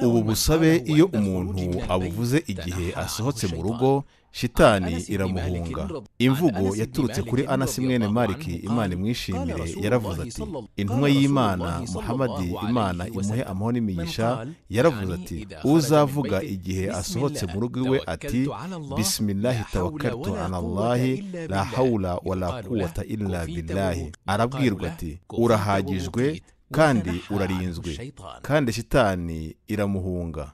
ubu busabe iyo umuntu abuvuze igihe asohotse mu rugo shitani iramuhunga imvugo yaturutse kuri anasi mwene mariki imana imwishimire yaravuze ati intumwa y'imana muhamadi imana imuhe amahoro n'imigisha yaravuze ati uzavuga igihe asohotse mu rugo iwe ati bisimilahi tawakartu alallahi la hawula wa la kuwata illa billahi arabwirwa ati urahagijwe kandi urarinzwe kandi shitani iramuhunga